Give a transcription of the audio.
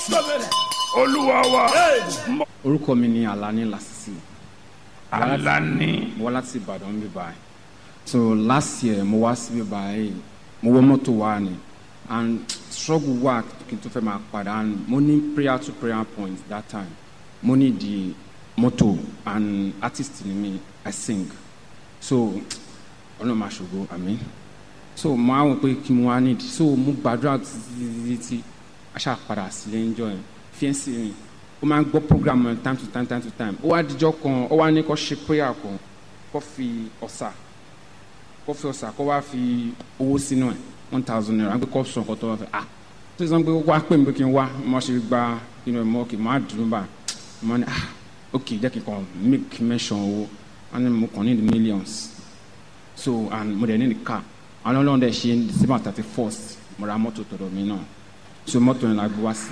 olúwa wa orúkọ mi ni alani lasisi alani mo wá láti ìbàdàn bí báyìí so last year mo wá síbí báyìí mo wọ mọ́tò wá ni and struggle wà kí n tó fẹ́ máa padà and mo ní prayer to prayer point that time mo ní di mọ́tò and artist ni mi i sing so ọlọ́run máa ṣògo àmín so mo á wọ pé kí mo wá nídìí so mo gbàdúrà títí títí aṣáà padà sílé ń jọ yẹn fiẹ́nsì mi ó máa ń gbọ́ program yẹn time to time time to time ó wá dijọ́ kan ó wá ní kó ṣe prayer kan kó fi ọ̀sà kó fi ọ̀sà kó wá fi owó sínú ẹ̀ one thousand naira pé kó sọ nǹkan tó wá fẹ́ ah tó sọ pé wá pè mí pé kí n wá mo ṣe gba inú ẹ̀ mọ́ kì máa dùn bá mo ní ah ok jẹ́ kí n kàn make mention owó wọ́n ní mo kàn ní the millions so and mo dẹ̀ ní the car àwọn ọlọ́run dẹ̀ ṣe december thirty first mo ra mọ́tò tọ̀dọ̀ mi náà so mọ́tò yẹn la gbé wá sí